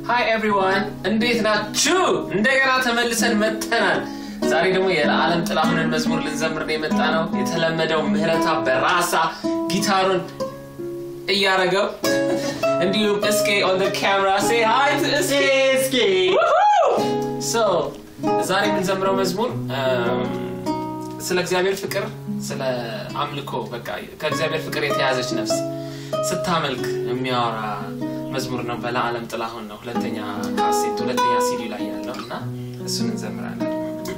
ሃይ ኤቭሪዋን እንዴት ናችሁ? እንደገና ተመልሰን መጥተናል። ዛሬ ደግሞ የለዓለም ጥላሁንን መዝሙር ልንዘምር ነው የመጣ ነው። የተለመደው ምህረታ በራሳ ጊታሩን እያረገው እንዲሁም እስኬ ኦን ካሜራ ሴ ሃይ ቱ እስኬ እስኪ ሶ ዛሬ የምንዘምረው መዝሙር ስለ እግዚአብሔር ፍቅር፣ ስለ አምልኮ በቃ ከእግዚአብሔር ፍቅር የተያዘች ነፍስ ስታመልክ የሚያወራ መዝሙር ነው። በለዓለም ጥላሁን ነው ሁለተኛ ካሴት ሁለተኛ ሲዲ ላይ ያለው እና እሱን እንዘምራለን።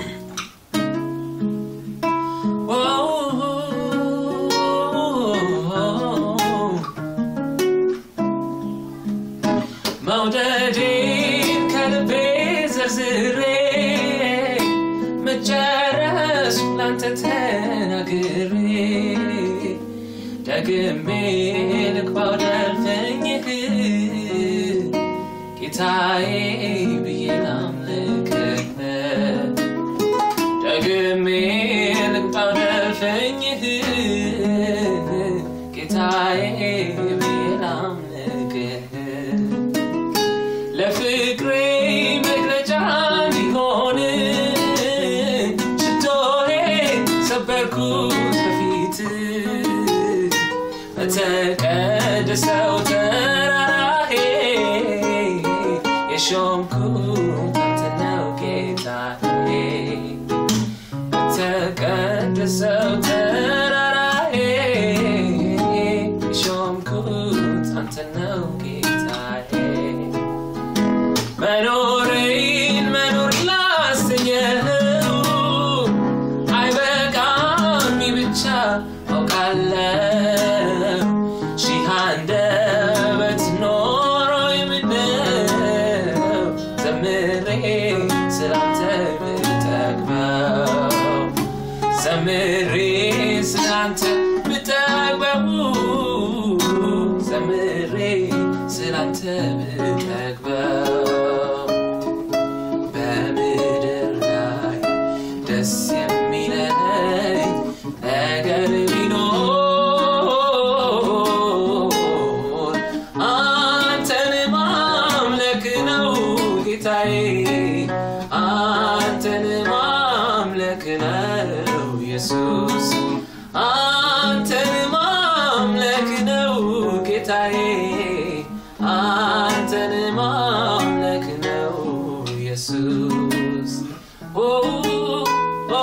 መውደዴን ከልቤ ዘርዝሬ መጨረሱ ላንተ ተናግሬ ደግሜ ልግባው ደልፈኝህ ጌታዬ ብዬ ላምልክህ ደግሜ ልግባው ደልፈኝህ ጌታዬ ብዬ ላምልክህ ለፍቅሬ መግለጫ እንዲሆን ሽቶዬ ሰበርኩት በፊት በተቀደሰው ተራራሄ የሾምኩት አንተ ነው ጌታዬ በተቀደሰው ተራራሄ የሾምኩት አንተ ነው ጌታዬ መኖሬን መኖር ላሰኘው አይበቃም ይህ ብቻ አውቃለሁ ሺህ አንደበት ኖሮ የምነው ዘምሬ ስላንተ ብጠግበው ዘምሬ ስላንተ ብጠግበው ዘምሬ ስላንተ ብጠግበው በምድር ላይ ደስ የሚለኝ ነገር ቢኖር አንተን ማምለክ ነው ጌታዬ አንተን ማምለክ ነው ኢየሱስ አንተን ማምለክ ነው ጌታዬ አንተን ማምለክ ነው ኢየሱስ ኦ ኦ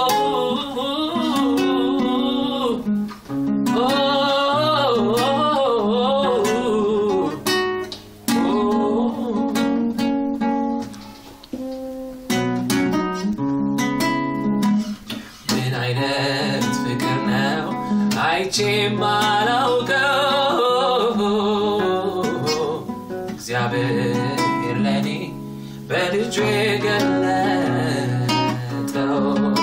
ምን አይነት ፍቅር ነው አይቼ ማላውቀው እግዚአብሔር ለኔ በልጁ የገለጠው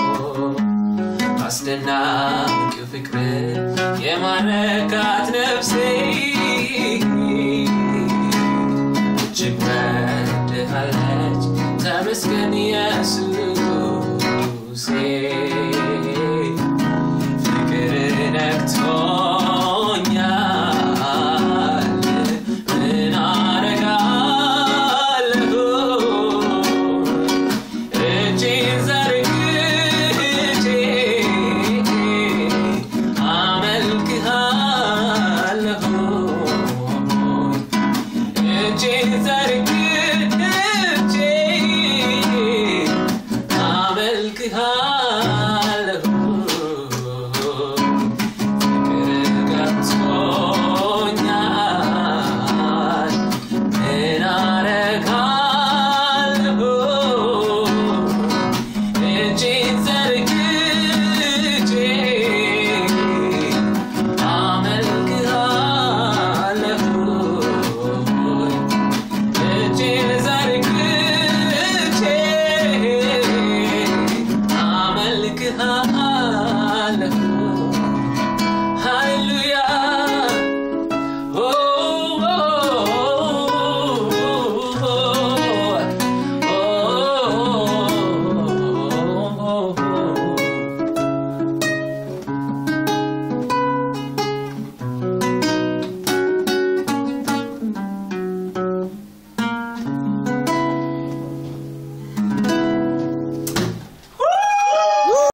አስደናቂው ፍቅር የማረካት ነፍሴ እጅግ ወድሃለች ተመስገን ኢየሱሴ ፍቅር ነክቶኛል ምን አረጋለሁ እጄን ዘርግቼ አመልክሃለሁ እጄን ዘርግቼ